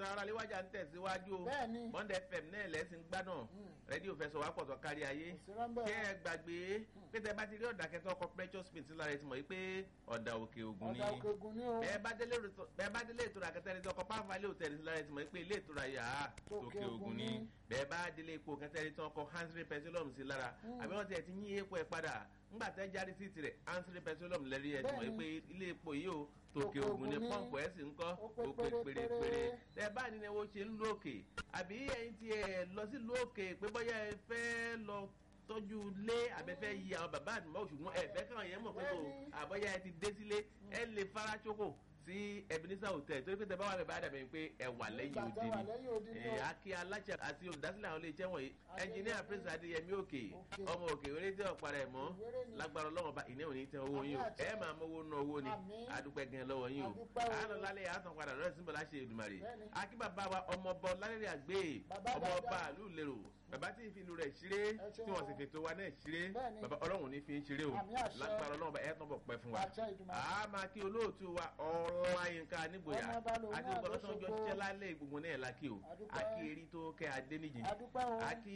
ètò ara léwájà ń tẹ̀síwájú o Bẹ́ẹ̀ni. Bond FM náà lẹ́sìn gbádùn rédíò fẹsọ̀ wá pọ̀ tó kárí ayé Kò sí rọ́ńbẹ́ kí o. ẹ gbàgbé pé tẹ bá ti rí ọ̀dà kẹtọ́ ọkọ̀ precious paint lára ẹ ti mọ̀ yí pé ọ̀dà òkè ògùn ni ọ̀dà òkè ògùn ni o bẹ́ẹ̀ bá délé ìrètò- bẹ́ẹ̀ bá délé ìtura kẹtẹ́ ẹni tí ọkọ̀ pàǹfà ilé òtẹ́ẹ̀lì sí lára ẹ ti mọ̀ yí pé ilé ìtura yà á Tòkè òkè ògùn Ògùn ni ni. bẹ́ẹ̀ bá délé epo kẹtẹ́ ẹni tí ọkọ̀ hansry petroleum sí lára àbí wọ́n ti ẹ̀ ti yín epo ẹ̀ padà ńgbà tẹ́ jáde sí tirẹ̀ hansry petroleum lẹ́rí ẹ̀ ti mọ̀ yí pé ilé epo yìí o tòkè Tòkè ògùn ni Ògùn ni. pọ́ǹpù ẹ̀ sì ń kọ́ Ó pé ó pé pérépéré. pérépéré tẹ bá ní ẹwọ ṣe ń lókè àbí ẹyin tí ẹ lọ sí lókè pé bóyá ẹ fẹ́ lọ tọ́jú lé àbẹ́fẹ́ yí àwọn bàbá àdìmọ́ ṣùgbọ́n ẹ fẹ́ káwọn yẹn mọ̀ pé kò Bẹ́ẹ̀ni. àbọ̀yá ẹ ti dé sílé ẹ lè fara ṣoko sí Ebenezer hotel torí pé tẹ bá wà bẹ bá dàbẹ̀ pé ẹ wà lẹ́yìn Ìgbà òde tẹ wà ni lẹ́yìn odi ni ẹ o. akí aláṣẹ àti olùdásílẹ̀ àwọn iléeṣẹ́ wọ̀nyí Adéyẹmí. ẹnjìníà prince adéyẹmí òkè Òkè. ọmọ òkè wéré tí ọ̀pára ẹ̀ mọ́ Ìwéré ni. lágbára ọlọ́run bá ìní òní tẹ owó yín o Àmín àti- ẹ máa mọ́wó ná owó ni Àmín. adúpẹ́ gan lọ́wọ́ yín o Adúpẹ́ o. àánú lálẹ́ àtàn padà lọ́rẹ́ símbọ̀ láṣẹ Èdùmàrè Bẹ́ẹ̀ni. akíbàbá wa ọmọọba lálẹ́rẹ́ àgbé Bàbá ọmọọba dáadáa. àlù lérò bàbá tí ìfìlú rẹ̀ ṣeré Ẹ ṣeun tí wọ́n sì o. fètò wa náà ṣeré Bẹ́ẹ̀ni. bàbá ọlọ́run ní fi ń ṣeré o Àmín àṣẹ. lágbára ọlọ́run bá ẹ̀ tán bọ̀ pẹ́ fún wa Àṣẹ Èdùmàrè. a máa kí olóòtú wa ọláyínká nígboyà Ọmọọba lòun àti náà gbogbo ọlọ́sàn jọ lóṣogbo. ṣiṣẹ́ lálẹ́ gbogbo náà lákì o Adúpẹ́. akí erí tó kẹ́ adéníjì Adúpẹ́ o. akí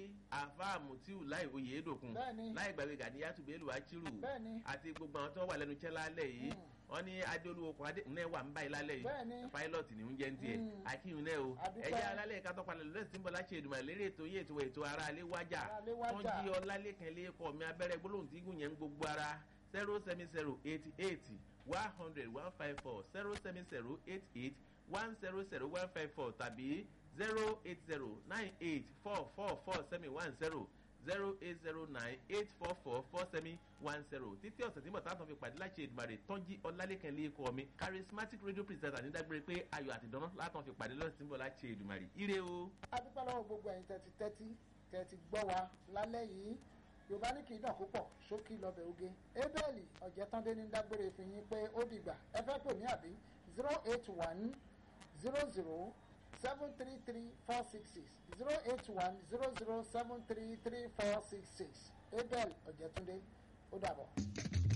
àfáà mutiu láì oyè èdòkun Bẹ́ẹ̀ni. láì gbàgbé gàdíyàtú bẹ́ẹ̀lù achiru Bẹ́ẹ̀ni. àti gbogbo àwọn tó wà lẹ́nu iṣẹ́ lálẹ́ yìí wọ́n ní adéolúwo kan adé náà wà ń báyìí lálẹ́ Bẹ́ẹ̀ni. yìí pilot ní oúnjẹ ń tiẹ̀ Mm. akíyun náà o Adúpẹ́. ẹ̀yà alálẹ̀ ká tọ́palẹ̀ lọ́dẹ̀ tí ń bọ̀ láti Èdùmàrè lérí ètò yìí ètò ètò ara alẹ́ wájà Ara alẹ́ wájà. wọ́n jí ọlálẹ́kan lẹ́kọ̀ọ́ mi abẹ́rẹ́ gbólóhùn tí gùn yẹn ń gbogbo ara zero seven zero eighty eight one hundred one five four zero seven zero eight eight one zero zero one five four tàbí zero eight zero nine eight four four four seven one zero zero eight zero nine eight four four four seven one zero títí ọ̀sẹ̀ tí mọ̀tá tó fi pàdé láti Èdùmàrè tọ́jú ọlálẹ́kan lẹ́kọ̀ọ́ mi charismatic radio presenter ní dágbére pé ayọ̀ àti ìdáná látàn fi pàdé lọ́sẹ̀ tí ń bọ̀ láti Èdùmàrè ire o. adúpẹ́ lọ́wọ́ gbogbo ẹ̀yin tẹ́tí tẹ́tí tẹ́tí gbọ́ wa lálẹ́ yìí yorùbá ní kì í dàn púpọ̀ ṣókí lọ́bẹ̀ oge ebéèlì ọ̀jẹ̀tàndé ní dágbére fi yín pé ó dìgbà ẹ fẹ́ pè mí àbí zero eight one zero zero seven three three four six six zero eight one zero zero seven three three four six six ebéèlì ọ̀jẹ̀tàndé ó dàbọ̀.